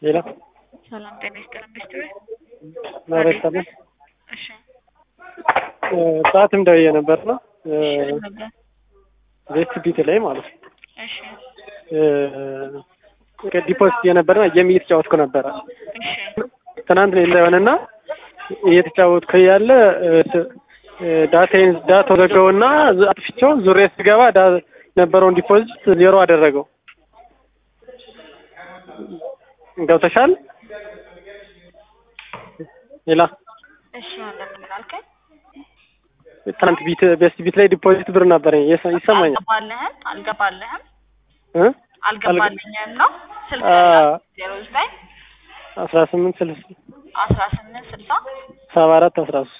ሌላ ሰላም ጤና ይስጥልን ቤስትሪ ማለት ሰላም እሺ ሰዓትም ደውዬ ነበር ነው እሺ ነበር ቤስት ቢት ላይ ማለት ነው እሺ ዲፖዚት የነበረ ጌም እየተጫወትኩ ነበረ እሺ ትናንት ነው እንዳይሆንና እየተጫወትኩ ያለ ዳታዬን ዳታው ዘጋውና አጥፍቼው ዙሬ ስገባ ዳ- ነበረውን ዲፖዚት ዜሮ አደረገው። ገብተሻል? ሌላ እሺ ወንድም ምን አልከኝ? ትናንት ቢት ቤስት ቢት ላይ ዲፖዚት ብር ነበረኝ ይሰ- ይሰማኛል አልገባልህም አልገባልህም እ አልገባልኝም ነው ስልክ አ ዜሮ ዘጠኝ አስራ ስምንት ስልሳ አስራ ስምንት ስልሳ ሰባ አራት አስራ ሶስት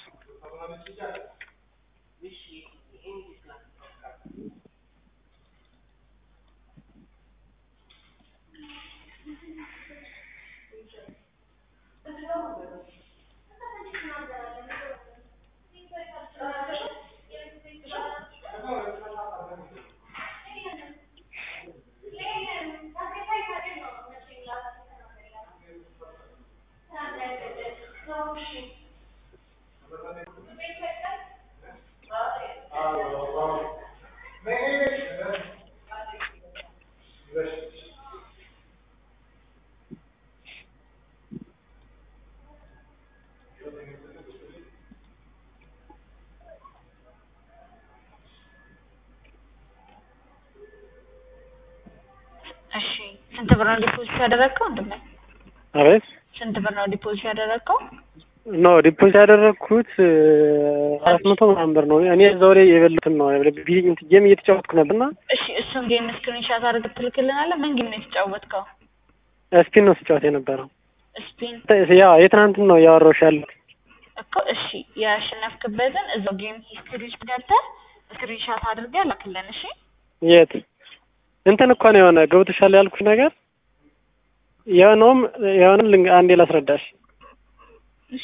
እሺ ስንት ብር ነው ዲፖዚት ያደረግከው ወንድሜ? አቤት ስንት ብር ነው ዲፖዚት ያደረግከው? ኖ ዲፖዚት ያደረግኩት አራት መቶ ምናምን ብር ነው። እኔ እዛው ላይ የበሉትን ነው ቢ- ጌም እየተጫወትኩ ነበርና እሺ እሱን ጌም ስክሪንሻት አድርገህ ትልክልናለህ። ምን ጌም ነው የተጫወትከው? ስፒን ነው ስጫወት የነበረው። ስፒን ያው የትናንትን ነው እያወራሁሽ ያለሁት። እኮ እሺ ያሸነፍክበትን እዛው ጌም ሂስትሪ ውስጥ ገብተህ ስክሪንሻት አድርገህ ላክልን። እሺ የት እንትን እኮ ነው የሆነ ገብቶሻል ያልኩሽ ነገር የሆነውም የሆነ ልንገ- አንዴ ላስረዳሽ። እሺ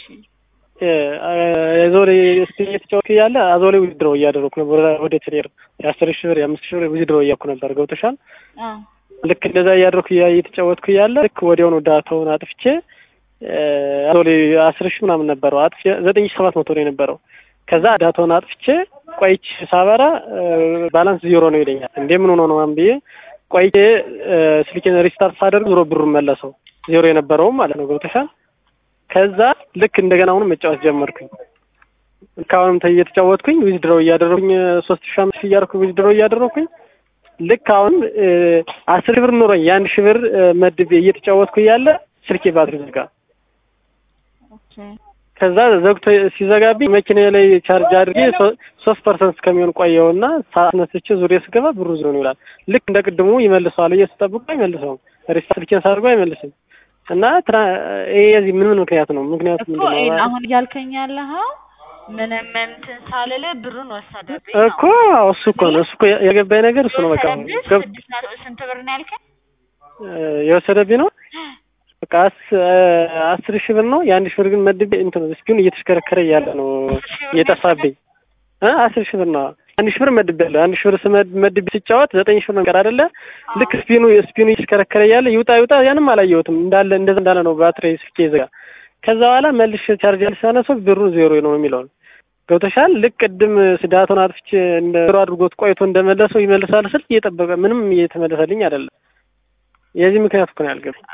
የዞሬ ስፒን እየተጫወትኩ እያለ አዞ ላይ ዊዝድሮ እያደረኩ ነበር ወደ ትሬር የአስር ሺህ ብር የአምስት ሺህ ብር ዊዝድሮ እያልኩ ነበር። ገብቶሻል አዎ ልክ እንደዛ እያደረኩ እያ- እየተጫወትኩ እያለ ልክ ወዲያውኑ ዳታውን አጥፍቼ አዞ ላይ አስር ሺህ ምናምን ነበረው አጥፍቼ ዘጠኝ ሺህ ሰባት መቶ ነው የነበረው። ከዛ ዳታውን አጥፍቼ ቆይቼ ሳበራ ባላንስ ዜሮ ነው ይለኛል። እንዴ ምን ሆኖ ነው ምናምን ብዬ ቆይቼ ስልኬን ሪስታርት ሳደርግ ዞሮ ብሩን መለሰው ዜሮ የነበረውም ማለት ነው። ገብቶሻል ከዛ ልክ እንደገና አሁንም መጫወት ጀመርኩኝ። ልክ አሁንም ተ- እየተጫወትኩኝ ዊዝድሮው እያደረኩኝ ሶስት ሺህ አምስት ሺህ እያደረኩኝ ዊዝድሮው እያደረኩኝ ልክ አሁን አስር ሺህ ብር ኑሮኝ የአንድ ሺህ ብር መድቤ እየተጫወትኩ እያለ ስልኬ ባትሪ ዘጋ። ኦኬ ከዛ ዘግቶ ሲዘጋብኝ መኪና ላይ ቻርጅ አድርጌ ሶ- ሶስት ፐርሰንት እስከሚሆን ቆየውና ሳስነስቼ ዙሪያ ስገባ ብሩ ዜሮ ነው ይላል። ልክ እንደ ቅድሙ ይመልሰዋል እየስጠብቁ አይመልሰውም። ሪስታርት ስልኬን ሳድርጎ አይመልስም። እና ትራ- ይሄ የዚህ ምን ምን ምክንያት ነው? ምክንያቱ እኮ ምንድን ይሄን ነው? አሁን እያልከኝ ያለኸው ምንም እንትን ሳልልህ ብሩን ወሰደብኝ እኮ እሱ እኮ ነው እሱ እኮ የገባኝ ነገር እሱ ነው። በቃ የወሰደብህ ገብ- ስድስት መቶ ስንት ብር ነው ያልከኝ? የወሰደብኝ ነው በቃ አስ- አስር ሺህ ብር ነው የአንድ ሺህ ብር ግን መድቤ እንትን ስፒኑ እየተሽከረከረ እያለ ነው አስር ሺህ ብር እየጠፋብኝ እ አስር ሺህ ብር ነው አንድ ሺህ ብር መድቤ ያለሁ አንድ ሺህ ብር ስመድ- መድቤ ሲጫወት ዘጠኝ ሺህ ብር ነገር አይደለ ልክ ስፒኑ ስፒኑ እየተሽከረከረ እያለ ይውጣ ይውጣ ያንም አላየሁትም እንዳለ እንደዛ እንዳለ ነው ባትሪ ስልኬ ይዘጋ ከዛ በኋላ መልሽ ቻርጅ ያልሳነሰው ብሩ ዜሮ ነው የሚለውን ገብቶሻል ልክ ቅድም ስዳቱን አጥፍቼ እንደ ዜሮ አድርጎት ቆይቶ እንደመለሰው ይመልሳል ስል እየጠበቀ ምንም እየተመለሰልኝ አይደለም የዚህ ምክንያት እኮ ነው ያልገባኝ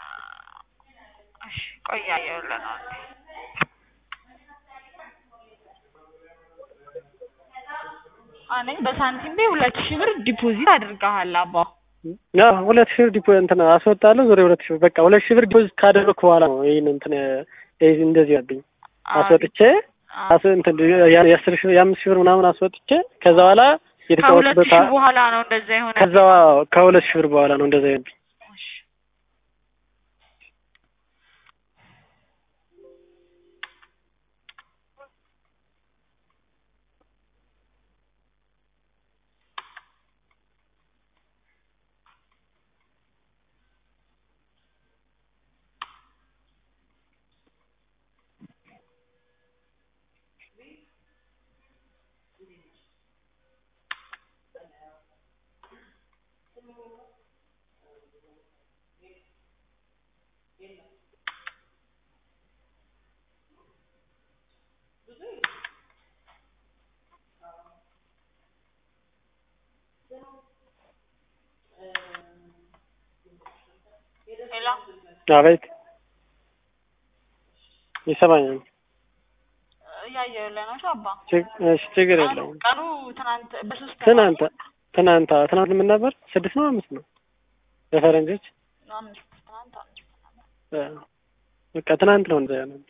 እሺ ቆይ እያየሁልህ ነው እንዴ እኔ በሳንቲም ቤ ሁለት ሺህ ብር ዲፖዚት አድርገሃል አባ ያ ሁለት ሺህ ብር ዲፖ እንትን አስወጣለሁ ዞሬ ሁለት ሺህ ብር በቃ ሁለት ሺህ ብር ዲፖዚት ካደረግኩ በኋላ ነው ይሄን እንትን ይሄ እንደዚህ ያብኝ አስወጥቼ አስ እንትን ያ- የአስር ሺህ የአምስት ሺህ ብር ምናምን አስወጥቼ ከዛ በኋላ ከሁለት የተጫወትኩበት ሺህ በኋላ ነው እንደዛ የሆነ ከዛ ከሁለት ሺህ ብር በኋላ ነው እንደዛ ያብኝ እሺ ሄሎ አቤት ይሰማኛል። እያየሁልህ ነው አባ። ችግ- እሺ ችግር የለውም። ቀኑ ትናንት በሶስት ትናንት ትናንት አዎ፣ ትናንት ምን ነበር? ስድስት ነው አምስት ነው በፈረንጆች አምስት ትናንት አምስት ነበር። እ፣ በቃ ትናንት ነው እንደዚያ ነው።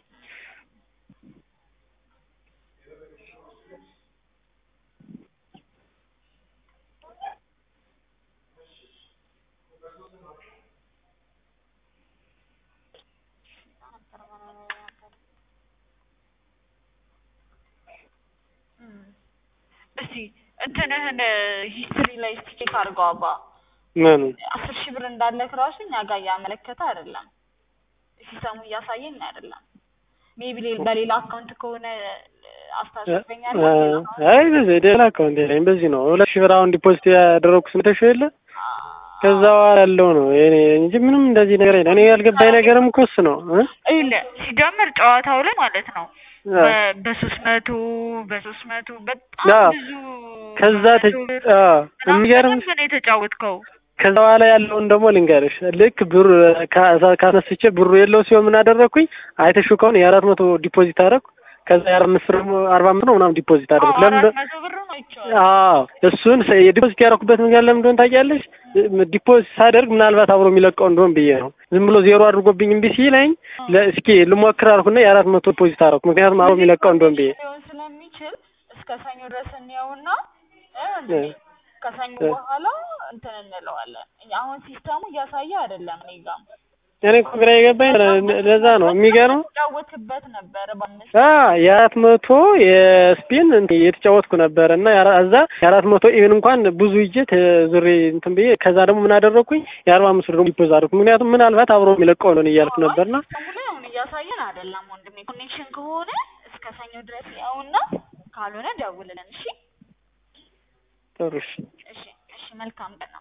እም። እስቲ እንትንህን ሂስትሪ ላይ እስቲ ቼክ አድርገው አባ። ምኑ አስር ሺህ ብር እንዳለክ ራሱ እኛ ጋር እያመለከተ አይደለም፣ ሲስተሙ እያሳየኝ አይደለም። ሜቢ በሌላ አካውንት ከሆነ አስታውሰኛል። አይ በዚህ ሌላ አካውንት የለኝ። በዚህ ነው ሁለት ሺህ ብር አሁን ዲፖዚት ያደረኩት ስንት ሺህ የለ ከዛ በኋላ ያለው ነው የኔ እንጂ ምንም እንደዚህ ነገር የለም። እኔ ያልገባኝ ነገርም እኮ እሱ ነው እ ይኸውልህ ሲጀምር ጨዋታው ላይ ማለት ነው አ፣ በ- በሶስት መቶ በሶስት መቶ በጣም አዎ። ብዙ ከዛ ተ መቶ ብር አ፣ ምናምን የሚገርም በደንብ ነው የተጫወትከው። ከዛ በኋላ ያለውን ደግሞ ልንገርሽ። ልክ ብሩ ካ- ካስነስቼ ብሩ የለው ሲሆን ምን አደረግኩኝ? አይተሽው ከሆነ የአራት መቶ ዲፖዚት አደረግኩ። ከዛ የአራት አምስት ብር አርባ አምስት ነው ምናምን ዲፖዚት አደረግኩ። ለምን አራት መቶ ብር ነው ይቻላል። አዎ እሱን ሰ- የዲፖዚት ያደረኩበት ምክንያት ለምን እንደሆነ ታውቂያለሽ? ዲፖዚት ሳደርግ ምናልባት አብሮ የሚለቀው እንደሆን ብዬ ነው። ዝም ብሎ ዜሮ አድርጎብኝ እምቢ ሲለኝ ለ- እስኪ ልሞክር አልኩና የአራት መቶ ዲፖዚት አደረኩ። ምክንያቱም አብሮ የሚለቀው እንደሆን ብዬ ሊሆን ስለሚችል እስከ ሰኞ ድረስ እንየውና እ ከሰኞ በኋላ እንትን እንለዋለን። አሁን ሲስተሙ እያሳየ አይደለም እኔ ጋር እኔ እኮ ግራ የገባኝ ለ- ለዛ ነው የሚገርመው ጫወትበት ነበረ በአምስት አ የአራት መቶ የስፒን እንትን የተጫወትኩ ነበር እና የአራ- እዛ የአራት መቶ ኢቭን እንኳን ብዙ ይዤ ዙሬ እንትን ብዬ ከዛ ደግሞ ምን አደረግኩኝ የአርባ አምስት ብር ደግሞ ዲፖዝ አደረኩ። ምክንያቱም ምናልባት አብሮ የሚለቀው ነው እያልኩ ነበርና ሲስተሙ ላይ አሁን እያሳየን አይደለም ወንድሜ። ኮኔክሽን ከሆነ እስከ ሰኞ ድረስ ያውና ካልሆነ ደውልልን። እሺ ጥሩ እሺ። እሺ እሺ። መልካም ቀን